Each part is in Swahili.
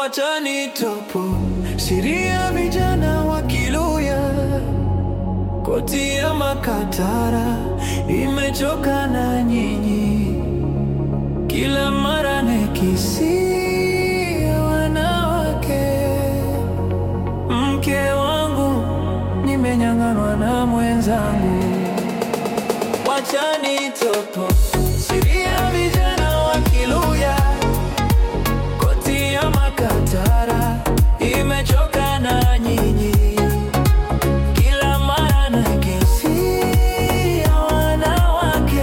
wacha nitopo siri ya vijana wa Kiluya, koti ya makatara imechoka na nyinyi, kila mara nikisia wanawake. Mke wangu nimenyang'anwa na mwenzangu, wacha nitopo siri ya vijana wa Kiluya koti ya makatara imechoka na nyinyi, kila mara nakisia wanawake.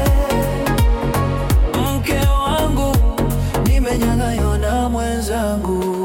Mke wangu nimenyang'anywa na mwenzangu.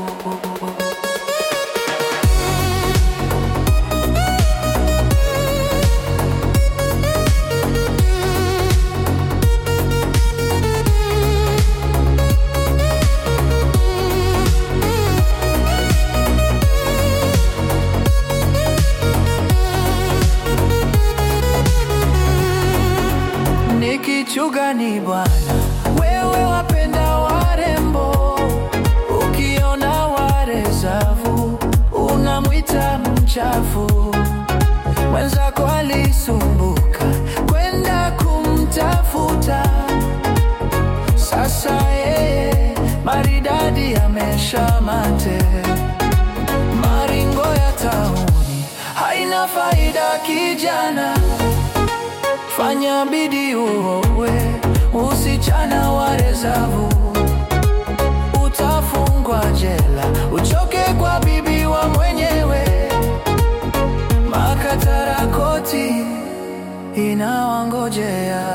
Nikichuga ni bwana, wewe wapenda warembo, ukiona warezavu unamwita mchafu. Mwenzako alisumbuka kwenda kumtafuta, sasa yeye maridadi ameshamate. Maringo ya tauni haina faida kijana Fanya bidii uowe usichana wa rezavu, utafungwa jela, uchoke kwa bibi wa mwenyewe. Makatara koti inawangojea.